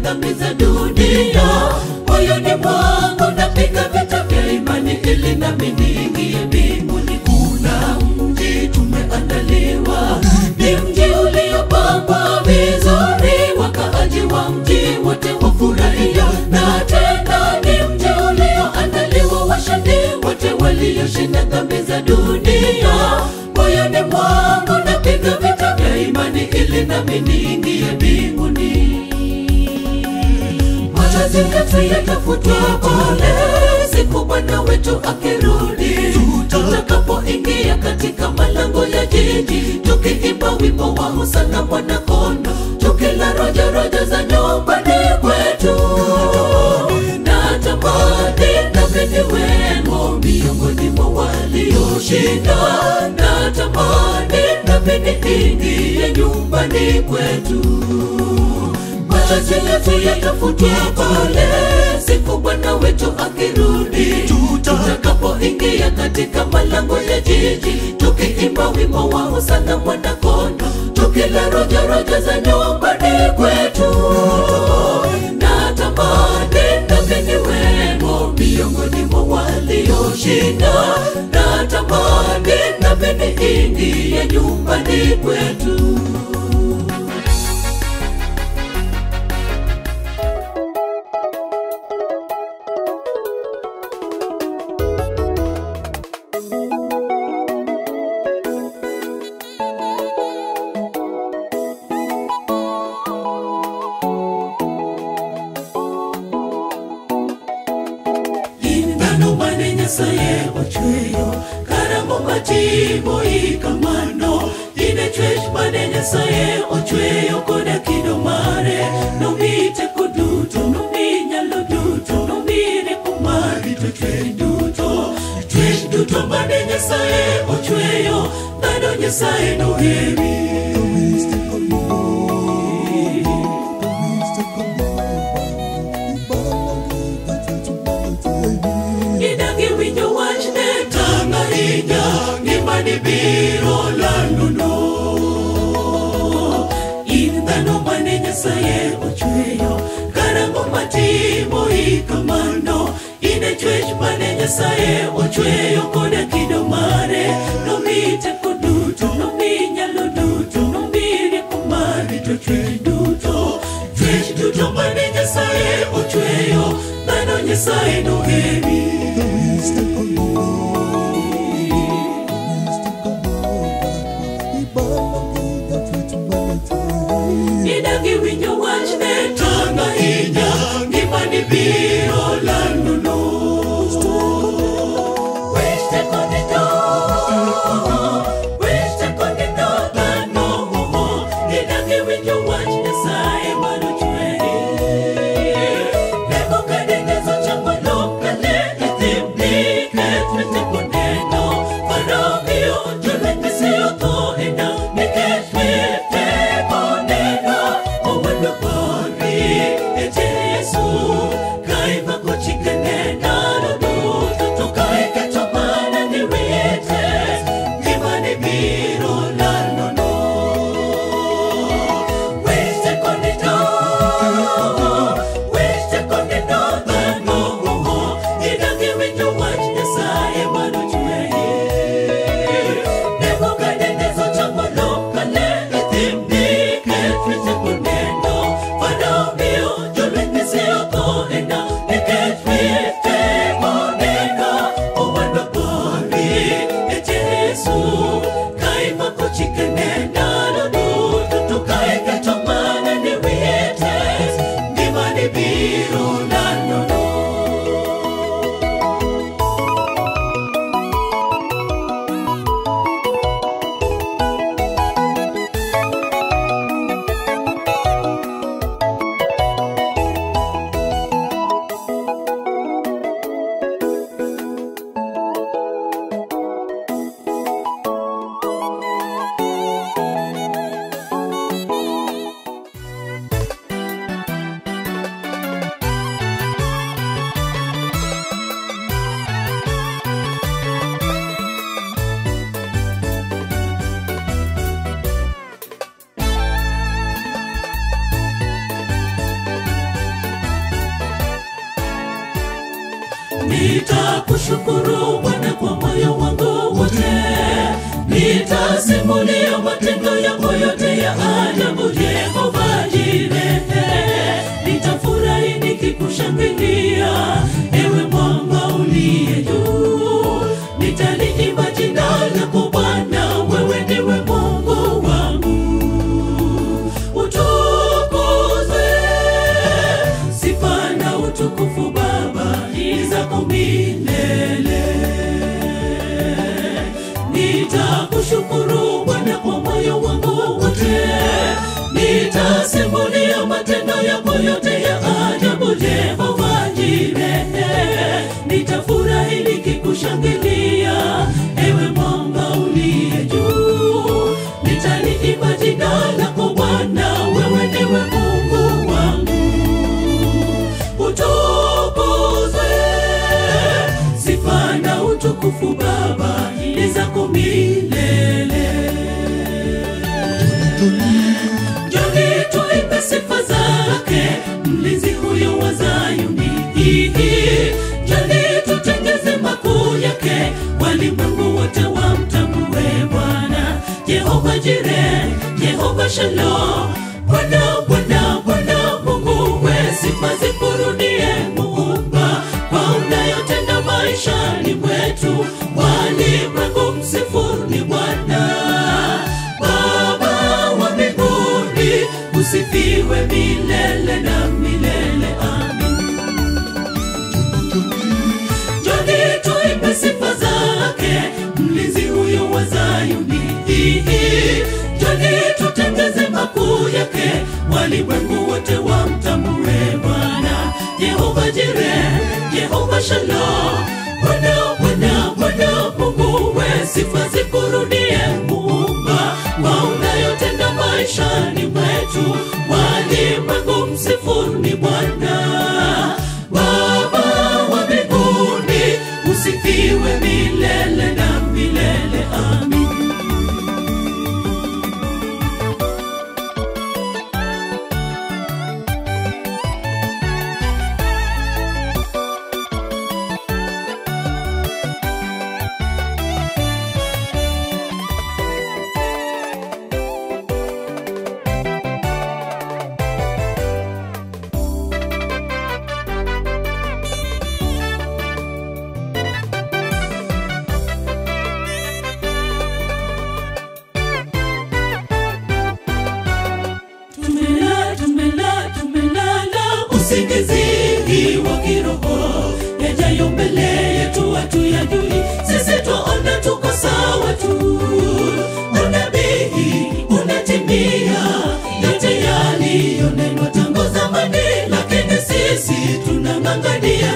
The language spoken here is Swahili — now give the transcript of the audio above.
dhambi za dunia. Moyoni mwangu napiga vita vya imani ili nami niingie mbinguni. Kuna mji tumeandaliwa, ni mji uliopambwa vizuri, wakaaji wa mji wote wafurahia, na tena ni mji ulioandaliwa washindi wote walioshinda dhambi za dunia. Moyoni mwangu napiga vita vya imani ili nami niingie mbinguni machozi yetu yatafutwa pale siku Bwana wetu akirudi, tutakapoingia katika malango ya jiji, tukiimba wimbo wa hosana mwana kondo, tukila rojo rojo za nyumbani kwetu. Na tamani nami niwemo miongoni mwa walioshinda, na tamani nami niingie nyumbani kwetu machozi yetu yatafutwa pale siku Bwana wetu akirudi, tutakapoingia katika malango ya jiji, tukiimba wimbo wa hosana mwana kondo, tukila rojo rojo za nyumbani kwetu. Na tamani nami niwemo miongoni mwa walioshinda, na tamani nami niingie nyumbani kwetu. Indano mane nyasaye ochweyo karamo matimo ikamano ine chwech mane nyasaye ochweyo koda kido mare nomi teko duto nomi nyalo duto nomi rieko mar rito chwech duto chwech duto mane nyasaye ochweyo dhano nyasaye noheri idagi winjo wach ne tang' ahinya ngimani biro landono in dhano mane nyasaye ochweyo karang'o matimo ikamano in e chwech mane nyasaye ochweyo koda kido mare nomi teko duto nomi nyalo duto nomi rieko mar rito chwech duto chwech duto mane nyasaye ochweyo dhano nyasaye noheri idagi winjo wach ne tang' ahinya ngimani biro landono Wech teko nindo, wech teko nindo dhano, idagi winjo wach Nyasaye manochweri. Lemo kadendezo chamo lokale, ithimni keth teko neno, maromio jolweny misiyo tho e nam, nikech teko neno, owendo pori e Jesu, ka imako chikene ndalo duto, to ka iketo mana ni wite, ngimani biro lalono. Wech teko nindo, wech teko nindo dhano, idagi winjo wach Nyasaye manochweyi. Nego kadendezo chamo lokale, ithimni keth teko neno, manomiyo jolweny misiyo tho e nam, nikech teko neno, owendo pori e Jesu, ka imako chikene ndalo duto, to ka iketo mana ni wite, ngimani biro lalono. nitakushukuru Bwana kwa moyo wangu wote, nitasimulia matendo yako yote ya ajabu, Jehova Jire. Nitafurahi nikikushangilia, ewe mwamba uliye juu, nitaliimba jina lako Bwana, wewe ndiwe Mungu wangu utukuzwe sifa na utukufu Baba ni zako milele. Nitakushukuru Bwana kwa moyo wangu wote, nitasimulia matendo yako yote ya ajabu, Jehova Jire. Nitafurahi nikikushangilia, ewe mwamba uliye juu, nitaliimba jina lako Bwana, wewe ndiwe Mungu wangu utukuzwe sifa na utukufu Baba ni zako milele. Njoni tuimbe sifa zake mlinzi huyo wa Zayuni. Njoni tutengeze makuu yake, walimwengu wote wamtambue Bwana Jehova Jire, Jehova Shalom. Bwana, Bwana, Bwana Mungu we, sifa zikurudie Muumba kwa unayotenda maishani mwetu, walimwengu msifuni Bwana. Baba wa mbinguni, usifiwe milele na milele. Amin. Njoni tuimbe sifa zake, mlinzi huyo wa Zayuni. Njoni tutengeze makuu yake, walimwengu wote wamtambue Bwana Jehova Jire, Jehova Shalom. Bwana, Bwana, Bwana Mungu we, sifa zikurudie Muumba kwa unayotenda maishani mwetu, walimwengu msifuni Bwana. Baba wa mbinguni, usifiwe milele na milele. Amin. Tumela, tumela, tumelala usingizini wa kiroho, yajayo mbele yetu hatuyajui. Sisi twaona tuko sawa tu, unabii unatimia, yote yaliyonenwa tangu zamani, lakini sisi tunang'ang'ania